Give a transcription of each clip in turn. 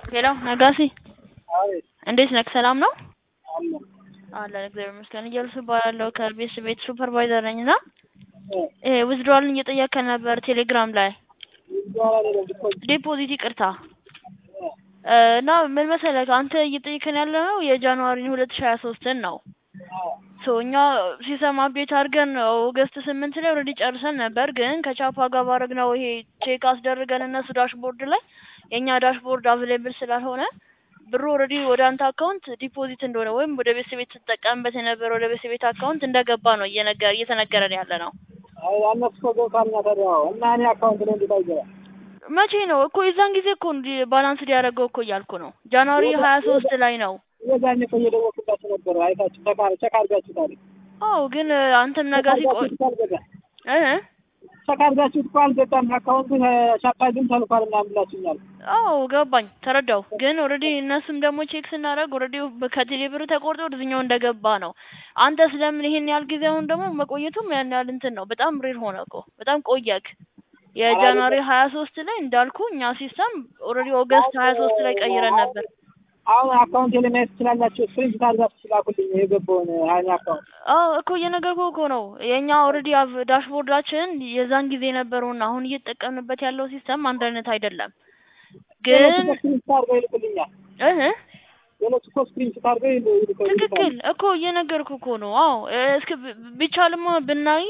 ሄሎ ነጋሲ አቤት እንዴት ነህ? ሰላም ነው አለ አለን እግዚአብሔር ይመስገን። እያልሱ እባላለሁ ከቤት ቤት ሱፐርቫይዘር ነኝ እና እ ይሄ ዊዝድሮዋልን እየጠየከን ነበር ቴሌግራም ላይ ይባላል አይደለም ዲፖዚት ዲፖዚት ይቅርታ እ እ እና ምን መሰለህ አንተ እየጠየከን ያለ ነው የጃንዋሪን ሁለት ሺህ ሀያ ሶስትን ነው አዎ ሶ እኛ ሲስተም አፕዴት አድርገን ኦገስት ስምንት ላይ ኦልሬዲ ጨርሰን ነበር። ግን ከቻፓ ጋር ባደረግነው ይሄ ቼክ አስደርገን እነሱ ዳሽቦርድ ላይ የእኛ ዳሽቦርድ አቬሌብል ስላልሆነ ብሩ ኦልሬዲ ወደ አንተ አካውንት ዲፖዚት እንደሆነ ወይም ወደ ቤት ቤት ስትጠቀምበት የነበረ ወደ ቤት ቤት አካውንት እንደገባ ነው እየነገር እየተነገረን ያለ ነው። አይ አነሱ እኮ ገብቷል እና ታዲያ አዎ እና እኔ አካውንት ላይ እንዴት አይገባም መቼ ነው እኮ የዛን ጊዜ እኮ እንዲ ባላንስ ሊያደርገው እኮ እያልኩ ነው። ጃንዋሪ ሀያ ሶስት ላይ ነው። የዛኔ እኮ እየደወልኩላችሁ ነበር አይታችሁ ቸክ ቸክ አድርጋችሁታል አዎ ግን አንተም ነገ ሲቆይ እ ቸክ አድርጋችሁት እኮ አልገባም አካውንቱ ሻፓ ግን ተልኳል ምናምን ብላችሁኛል አዎ ገባኝ ተረዳው። ግን ኦልሬዲ እነሱም ደግሞ ቼክ ስናደርግ ኦልሬዲ ከቴሌ ብር ተቆርጦ ወደዚህኛው እንደገባ ነው። አንተ ስለምን ይሄን ያህል ጊዜ አሁን ደግሞ መቆየቱም ያን ያህል እንትን ነው። በጣም ሬር ሆነ እኮ በጣም ቆየክ። የጃንዋሪ ሀያ ሶስት ላይ እንዳልኩ እኛ ሲስተም ኦልሬዲ ኦገስት ሀያ ሶስት ላይ ቀይረን ነበር። አሁን አካውንት ላይ ማየት ትችላላችሁ ስክሪንሾት አድርጋችሁ ስላኩልኝ የገባውን ሀይኒ አካውንት አዎ እኮ እየነገርኩህ እኮ ነው። የእኛ ኦልሬዲ ዳሽቦርዳችን የዛን ጊዜ የነበረውና አሁን እየተጠቀምንበት ያለው ሲስተም አንድ አይነት አይደለም። ግን ስክሪንሾት አድርገው ይልኩልኛል እህ ሌሎች እኮ ስክሪንሾት አድርገው ይልኩልኛል ትክክል እኮ እየነገርኩ እኮ ነው። አዎ እስኪ ቢቻልማ ብናይ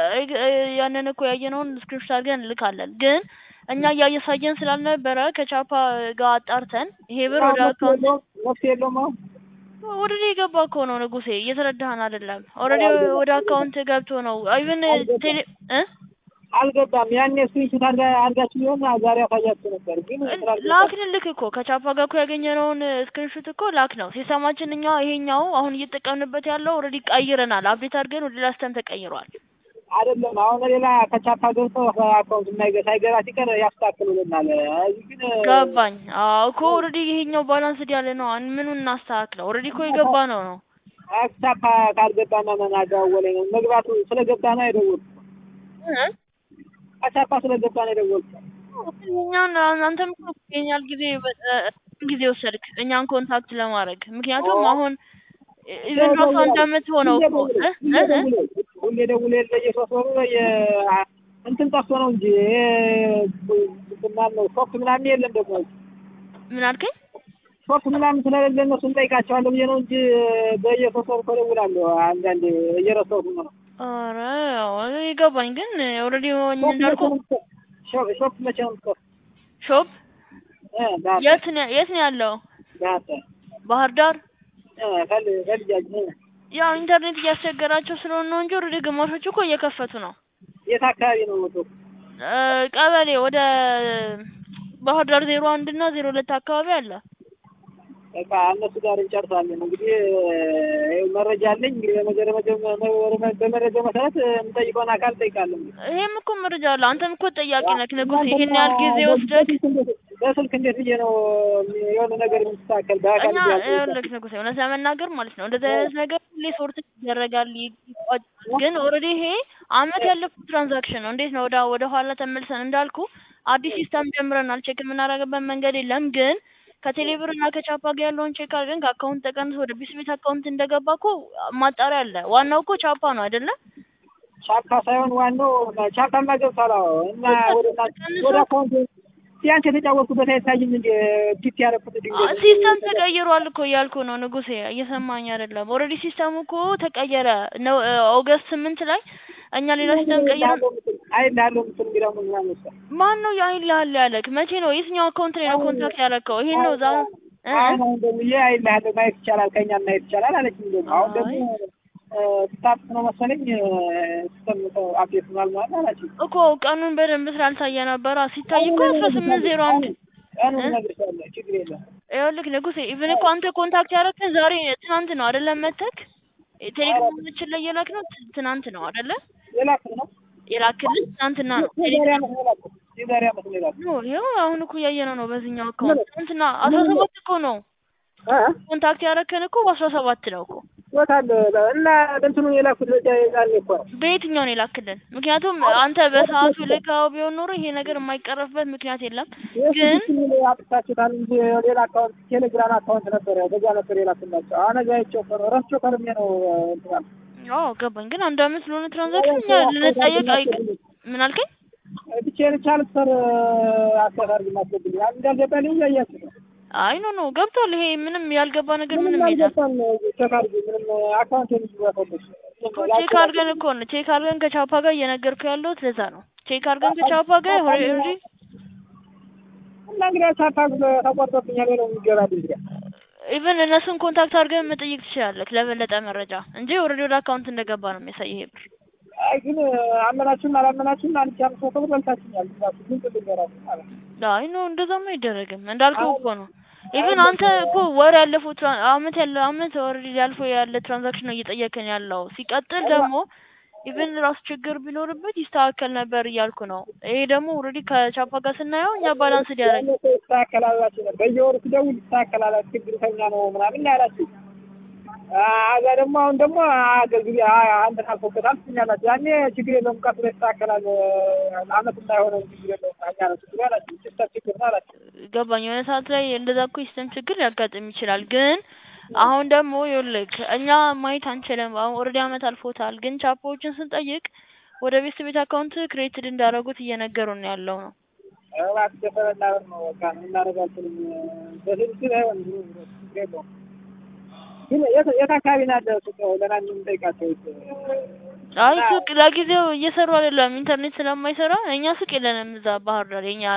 ያንን እኮ ያየነውን ስክሪፕት አድርገን እንልካለን። ግን እኛ እያሳየን ስላልነበረ ከቻፓ ጋር አጣርተን ይሄ ብር ወደ አካውንት መፍትሄ የለውም አሁን ኦልሬዲ የገባ እኮ ነው ንጉሴ፣ እየተረዳህን አይደለም። ኦልሬዲ ወደ አካውንት ገብቶ ነው ኢቭን ቴሌ እ አልገባም። ያኔ ስክሪንሾት አድርጋችሁ ቢሆን ዛሬ አሳያችሁ ነበር። ግን ላክንልክ እኮ ከቻፓ ጋር እኮ ያገኘነውን ስክሪንሾት እኮ ላክ ነው። ሲስተማችን እኛ ይሄኛው አሁን እየተጠቀምንበት ያለው ኦልሬዲ ቀይረናል። አፕዴት አድርገን ወደ ሌላ ሲስተም ተቀይሯል። አይደለም አሁን ሌላ ከቻፓ ገብቶ አካውንት የማይገ ሳይገባ ሲቀር ያስተካክሉልናል። እዚህ ግን ገባኝ። አዎ እኮ ኦልሬዲ ይሄኛው ባላንስድ ያለ ነው። ምኑን እናስተካክለው? ኦልሬዲ እኮ የገባ ነው ነው ቻፓ ካልገባና መናጋወለኝ ነው መግባቱ ስለገባ ነው የደወልኩት። ከቻፓ ስለገባ ነው የደወልኩት። እኛን አንተም እኮ ይሄኛል ጊዜ ጊዜ ወሰድክ እኛን ኮንታክት ለማድረግ ምክንያቱም አሁን ኢቨን ራሱ አንድ አመት ሆነው እኮ ሁሌ ደውሎ የለ የሶስት ወሩ እንትን ጠፍቶ ነው እንጂ ምናምን ሶፍት ምናምን የለም ደግሞ ምን አልከኝ? ሶፍት ምናምን ስለሌለ እነሱ እንጠይቃቸዋለሁ ብዬ ነው እንጂ በየሶስት ወሩ እኮ እደውላለሁ። አንዳንዴ እየረሳሁት ነው። ኧረ ይገባኝ። ግን ኦልሬዲ እንዳልኩ ሾፕ መቼ ነው የምትከፍቱት? ሾፕ የት ነው የት ነው ያለው? ባህር ዳር ባህር ዳር ፈልጃጅ ያው ኢንተርኔት እያስቸገራቸው ስለሆነ ነው እንጂ ኦልሬዲ ግማሾቹ እኮ እየከፈቱ ነው። የት አካባቢ ነው ወጡ? ቀበሌ ወደ ባህር ዳር ዜሮ አንድ እና ዜሮ ሁለት አካባቢ አለ። በቃ እነሱ ጋር እንጨርሳለን። እንግዲህ መረጃ አለኝ። እንግዲህ በመረጃው መሰረት የምጠይቀውን አካል እጠይቃለሁ። ይሄም እኮ መረጃ አለ። አንተም እኮ ጠያቂ ነህ ንጉስ። ይሄን ያህል ጊዜ ወስደህ በስልክ እንዴት ብዬ ነው የሆነ ነገር የምትስተካከል በአካል እኛ ይኸውልህ ንጉሴ፣ እውነት ለመናገር ማለት ነው እንደዚህ አይነት ነገር ሁሌ ሶርት ይደረጋል ይቋጫል። ግን ኦልሬዲ ይሄ አመት ያለፈው ትራንዛክሽን ነው። እንዴት ነው ወደ ወደ ኋላ ተመልሰን እንዳልኩ አዲስ ሲስተም ጀምረናል። ቼክ የምናደርግበት መንገድ የለም ግን ከቴሌብር እና ከቻፓ ጋር ያለውን ቼክ አድርገን ከአካውንት ተቀንሶ ወደ ቢስቤት አካውንት እንደገባ እኮ ማጣሪያ አለ። ዋናው እኮ ቻፓ ነው አይደለ? ቻፓ ሳይሆን ዋናው ቻፓማ ገብቷል። አዎ እና ወደ ወደ አካውንት ቢያንስ የተጫወትኩበት አይታይም እንዴ? ዲፕ ያደረኩት ድንገት ሲስተም ተቀይሯል እኮ እያልኩ ነው ንጉሴ፣ እየሰማኝ አይደለም። ኦልሬዲ ሲስተሙ እኮ ተቀየረ ነው ኦገስት ስምንት ላይ እኛ ሌላ ሲስተም ቀይረን አይልሃለሁ የምትል እንግዲህ አሁን ምናምን መሰለህ ማን ነው አይልሃል ያለክ? መቼ ነው? የትኛው አካውንት ላይ ነው ኮንታክት ያደረከው? ይሄን ነው ዛ አሁን አሁን ደውዬ አይልሃለሁ ማየት ይቻላል ከእኛ ማየት ይቻላል አለችኝ። ደግሞ አሁን ደግሞ ስታርት ነው መሰለኝ ሲስተም አፕዴት ሆኗል ማለት አላችኝ እኮ ቀኑን በደንብ ስላልታየ ነበረ። ሲታይ እኮ አስራ ስምንት ዜሮ አንድ ቀኑን እነግርሻለሁ ችግር የለም። ይኸውልህ ንጉሴ ኢቭን እኮ አንተ ኮንታክት ያደረግን ዛሬ ትናንት ነው አይደለም? መተክ ቴሌግራማችን ላይ የላክ ነው ትናንት ነው አይደለ? የላክን ነው የላክልን ትናንትና ነው። የዛሬ ዓመት ነው የላኩት። የዛሬ ዓመት ነው የላኩት። ኖ ይኸው አሁን እኮ እያየነው ነው በዚህኛው አካውንት ትናንትና አስራ ሰባት እኮ ነው ኮንታክት ያደረግን እኮ በአስራ ሰባት ነው እኮ ይወጣል እና እንትኑ የላኩት ዛኔ እኮ ነው በየትኛው ነው የላክልን? ምክንያቱም አንተ በሰዓቱ ልካው ቢሆን ኖሮ ይሄ ነገር የማይቀረፍበት ምክንያት የለም። ግን ግን አጥፍታችሁታል እንጂ ሌላ አካውንት ቴሌግራም አካውንት ነበረ በዛ ነበር የላኩላቸው። አሁን እዛ አይቼው እኮ ነው ረስቼው ከርሜ ነው እንትን ያልኩት። አዎ ገባኝ። ግን አንድ አመት ስለሆነ ትራንዛክሽን እኛ ልንጠየቅ አይ ምን አልከኝ? ብቻዬን ቻልሰር አስተዳርግ ማስገብልኝ እንዳልገባልኝ እያያችሁ ነው። አይ ኖ ኖ ገብቷል። ይሄ ምንም ያልገባ ነገር ምንም የለም። አልገባም። ቼክ አድርጊ ምንም አካውንት የሚዝባቶች እኮ ቼክ አድርገን እኮ ነው ቼክ አድርገን ከቻፓ ጋር እየነገርኩ ያለሁት ለዛ ነው። ቼክ አድርገን ከቻፓ ጋር ኦልሬዲ እና እንግዲህ ቻፓ ተቆርጦብኛል ነው የሚገባልኝ እንግዲህ ኢቨን እነሱን ኮንታክት አድርገን መጠየቅ ትችላለህ ለበለጠ መረጃ እንጂ ኦልሬዲ ወደ አካውንት እንደገባ ነው የሚያሳየው ይሄ ብር። አይ ግን አመናችሁም አላመናችሁም አንድ ሺህ አምስት መቶ ብር በልታችኛል። ራሱ ግን ልንገራችሁ ማለት ነው። አይ ኖ እንደዛማ አይደረግም። እንዳልከው እኮ ነው። ኢቭን አንተ እኮ ወር ያለፈው ትራ- አመት ያለ አመት ኦልሬዲ ያልፈው ያለ ትራንዛክሽን ነው እየጠየቅን ያለው። ሲቀጥል ደግሞ ኢቭን ራሱ ችግር ቢኖርበት ይስተካከል ነበር እያልኩ ነው። ይሄ ደግሞ ኦልሬዲ ከቻፓ ጋር ስናየው እኛ ባላንስ ዲያረግ ይስተካከላላችሁ ነው። በየወሩ ስደውል ይስተካከላላችሁ ችግርተኛ ነው ምናምን ያላችሁ አዛ ደግሞ አሁን ደግሞ አገልግሎት አንተን አልፎበታል ትኛላችሁ። ያኔ ችግር የለውም ቀጥሎ ይስተካከላል አመት እንዳይሆነው ችግር የለውም እኛ ነው ችግር ያላችሁ ሲስተም ችግር ነው አላችሁ። ገባኝ። የሆነ ሰዓት ላይ እንደዛ እኮ ሲስተም ችግር ሊያጋጥም ይችላል። ግን አሁን ደግሞ ይኸውልህ እኛ ማየት አንችልም። አሁን ኦልሬዲ አመት አልፎታል። ግን ቻፓዎችን ስንጠይቅ ወደ ቤት ቤት አካውንት ክሬትድ እንዳደረጉት እየነገሩን ያለው ነው። እባክህ ደፈረ እናበር ነው በቃ እናደርግ አልችልም። በስልክ አይሆን ችግር የለውም። ግን የት የት አካባቢ ነው ያለው ሱቅ ለናን የምንጠይቃቸው? አይ ሱቅ ለጊዜው እየሰሩ አይደለም፣ ኢንተርኔት ስለማይሰራ እኛ ሱቅ የለንም እዛ ባህር ዳር የኛ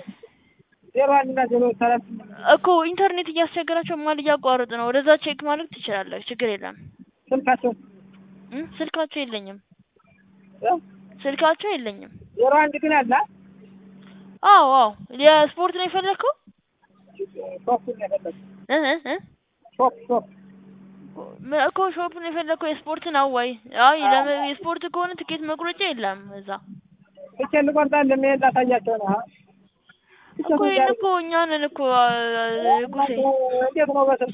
ዜሮ አንድ እና ዜሮ ሰባት እኮ ኢንተርኔት እያስቸገራቸው ማል እያቋረጥ ነው። ወደዛ ቼክ ማድረግ ትችላለህ፣ ችግር የለም። ስልካቸው እም ስልካቸው የለኝም፣ እ? ስልካቸው የለኝም። ዜሮ አንድ ግን አለ አዎ አዎ፣ የስፖርት ነው የፈለግከው? ሾፕ ነው የፈለግኩት። እህ እህ እህ ሾፕ ሾፕ ም- እኮ ሾፕ ነው የፈለግከው? የስፖርት ነው ወይ? አይ ለመ- የስፖርት ከሆነ ትኬት መቁረጫ የለም እዛ ብቻ ልቆርጣ እንደሚሄድ ላሳያቸው ነው። አ? ብቻ እኮ ይሄን እኮ እኛ ነን እኮ አ- ጉሴ እንዴት ነው በስልክ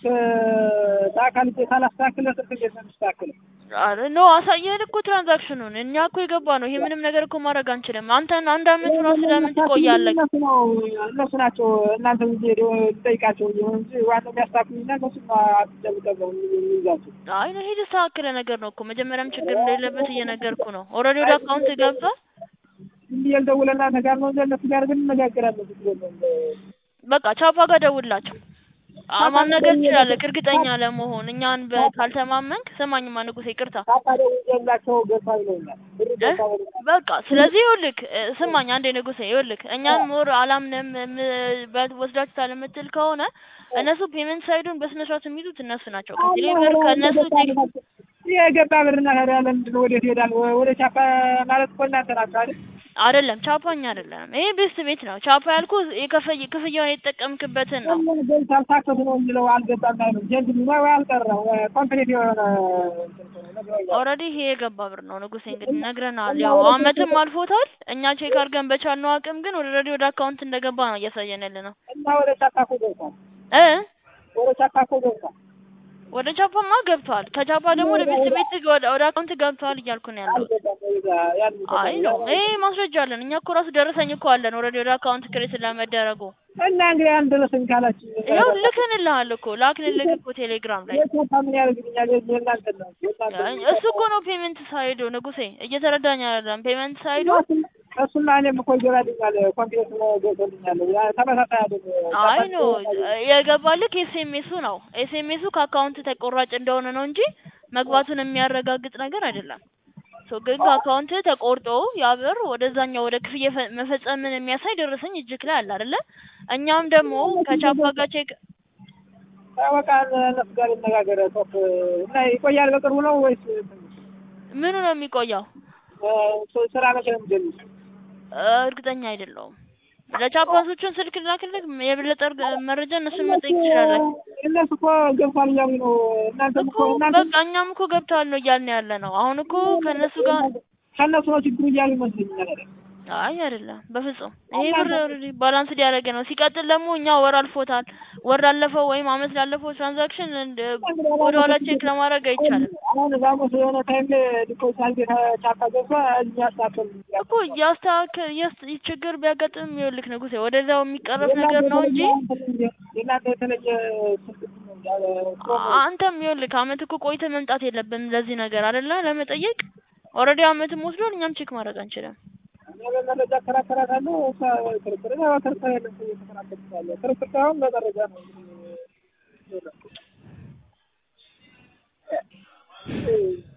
በአካል እጄ ሳላስተካክል በስልክ እንዴት ነው የምስተካክለው? አረ ኖ አሳየን እኮ ትራንዛክሽኑን እኛ እኮ የገባ ነው። ይሄ ምንም ነገር እኮ ማድረግ አንችልም። አንተን አንድ አመት ራሱ ለምን ትቆያለህ? እነሱ ነው እነሱ ናቸው እናንተ ጊዜ ልጠይቃቸው እንጂ እንጂ ዋናው የሚያስተካክሉና እነሱ አትጨብጠው የሚይዛቸው አይ ነው ይሄ የተስተካከለ ነገር ነው እኮ መጀመሪያም ችግር እንደሌለበት እየነገርኩ ነው። ኦልሬዲ ወደ አካውንት ገብቷል። ዝም ብዬ ልደውል እናንተ ጋር ነው እንጂ እነሱ ጋር ግን እንነጋገራለን። ችግር የለውም። በቃ ቻፓ ጋር ደውላቸው አ- ማናገር ትችላለህ እርግጠኛ ለመሆን እኛን በ- ካልተማመንክ ስማኝማ ንጉሴ ይቅርታ ካታ ደውዬላቸው ገባ ይለኛል ብር እ? ገባ ይለኛል። በቃ ስለዚህ ይኸውልህ እ፣ ስማኝ አንዴ ንጉሴ ይኸውልህ እኛን ሞር አላምንም እም- በ- ወስዳችሁታል የምትል ከሆነ እነሱ ፔመንት ሳይዱን በስነ ስርዓት የሚይዙት እነሱ ናቸው። ከቴሌ ብር ከእነሱ ቴክ- የገባ ብርና ታዲያ ለምንድን ነው ወዴት ይሄዳል? ወደ ቻፓ ማለት እኮ እናንተ ናችሁ አይደል? አይደለም ቻፓ እኛ አይደለንም። ይሄ ቤስት ቤት ነው። ቻፓ ያልኩ የከፈይ ክፍያውን የተጠቀምክበትን ነው። ሁሉም ገብታ አልታከቱ ነው የሚለው አልገባም አይልም። ጀንድ ወይ አልቀረ ኮምፕሌት የሆነ ነግረውኛል። ኦልሬዲ ይሄ የገባ ብር ነው ንጉሴ። እንግዲህ ነግረናል። ያው አመትም አልፎታል። እኛ ቼክ አድርገን በቻልነው አቅም ግን ኦልሬዲ ወደ አካውንት እንደገባ ነው እያሳየን ያለ ነው እና ወደ ቻፓ እኮ ገብቷል። እ ወደ ቻፓ እኮ ገብቷል። ወደ ቻፓማ ገብቷል። ከቻፓ ደግሞ ወደ ቤት ቤት ወደ ወደ አካውንት ገብቷል እያልኩ ነው ያለው። አልገባም ወይ ዛ- ያን አይ ነው ይሄ ማስረጃ አለን። እኛ እኮ ራሱ ደረሰኝ እኮ አለን ኦልሬዲ ወደ አካውንት ክሬት ስለመደረጉ። እና እንግዲህ አንድ ደረሰኝ ካላችሁ ይኸው ልክንልሃል እኮ ላክንልህ እኮ ቴሌግራም ላይ የቻፓ ምን ያደርግልኛል? የእናንተ ነው የእናንተ አይ፣ እሱ እኮ ነው ፔመንት ሳይዱ ንጉሴ፣ እየተረዳኝ አይደለም። ፔመንት ሳይዱ እሱና እኔም እኮ ይገባልኛል። ኮምፒውተር ነው ገብቶልኛል። ያ ተመሳሳይ አይደል? አይ ኖ የገባልክ ኤስኤምኤሱ ነው። ኤስኤምኤሱ ከአካውንት ተቆራጭ እንደሆነ ነው እንጂ መግባቱን የሚያረጋግጥ ነገር አይደለም። ሶ ግን ከአካውንት ተቆርጦ ያ ብር ወደዛኛው ወደ ክፍያ ፈ- መፈጸምን የሚያሳይ ደረሰኝ እጅክ ላይ አለ አይደለ? እኛም ደግሞ ከቻፓ ጋር ቼክ በቃ እነሱ ጋር ይነጋገር ቶክ እና ይቆያል። በቅርቡ ነው ወይስ ምኑ ነው የሚቆየው? እ፣ ስራ መቼ ነው የሚጀምሩት? እ፣ እርግጠኛ አይደለሁም። ለቻፓሶቹን ስልክ ላክልክ፣ የበለጠ እርግ- መረጃ እነሱን መጠየቅ ትችላለህ እነሱ እኮ ገብቷል እያሉ ነው። እናንተ እኮ እኮ እናንተ በቃ እኛም እኮ ገብተዋል ነው እያልን ያለ ነው። አሁን እኮ ከእነሱ ጋር ከእነሱ ነው ችግሩ እያሉ ይመስለኛል። አይ አይደለም፣ በፍጹም ይሄ ብር ኦልሬዲ ባላንስድ ያደረገ ነው። ሲቀጥል ደግሞ እኛ ወር አልፎታል። ወር ላለፈው ወይም አመት ላለፈው ትራንዛክሽን ወደ ኋላ ቼክ ለማድረግ አይቻልም አሁን ዛሞስ የሆነ ታይም ላይ ዲፖዚት አድርጌ ቻፓ ገብቷ እዚህ ያስተካከል እኮ ያስተካከል የስ- ችግር ቢያጋጥም ይኸውልህ ንጉሴ ወደዛው የሚቀረፍ ነገር ነው እንጂ የእናንተ የተለየ ስልክ ነው ያለ አንተም ይኸውልህ አመት እኮ ቆይተህ መምጣት የለብንም ለዚህ ነገር አይደለ ለመጠየቅ ኦልሬዲ አመትም ወስዷል። እኛም ቼክ ማድረግ አንችልም። እኔ በመረጃ እከራከራታለሁ። እሷ ክርክር ነው ክርክር የለም እየተከራከርኩ ያለ ክርክር ሳይሆን በመረጃ ነው እንግዲህ